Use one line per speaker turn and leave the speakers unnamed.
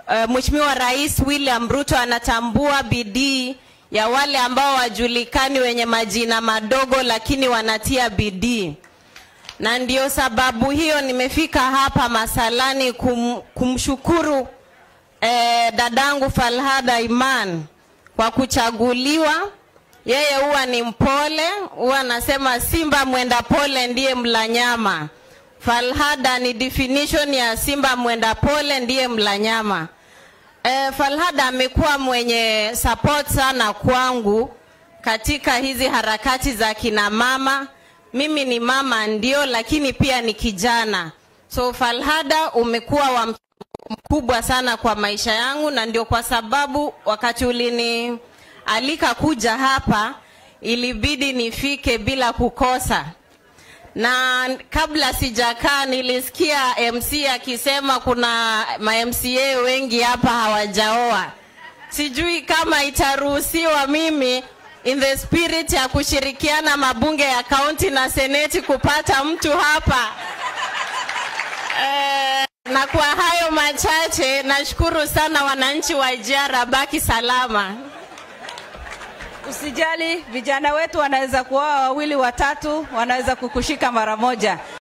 uh, Mheshimiwa Rais William Ruto anatambua bidii ya wale ambao wajulikani wenye majina madogo lakini wanatia bidii, na ndio sababu hiyo nimefika hapa Masalani kum, kumshukuru eh, dadangu Falhada Iman kwa kuchaguliwa. Yeye huwa ni mpole, huwa anasema simba mwenda pole ndiye mla nyama. Falhada ni definition ya simba mwenda pole ndiye mla nyama. E, Falhada amekuwa mwenye support sana kwangu katika hizi harakati za kina mama. Mimi ni mama ndio, lakini pia ni kijana. So Falhada umekuwa wa mchango mkubwa sana kwa maisha yangu, na ndio kwa sababu wakati ulinialika kuja hapa ilibidi nifike bila kukosa na kabla sijakaa nilisikia MC akisema kuna ma MCA wengi hapa hawajaoa. Sijui kama itaruhusiwa mimi in the spirit ya kushirikiana mabunge ya kaunti na seneti kupata mtu hapa eh, na kwa hayo machache nashukuru sana wananchi wa Ijara, baki salama.
Usijali, vijana wetu wanaweza kuoa wawili watatu, wanaweza kukushika mara moja.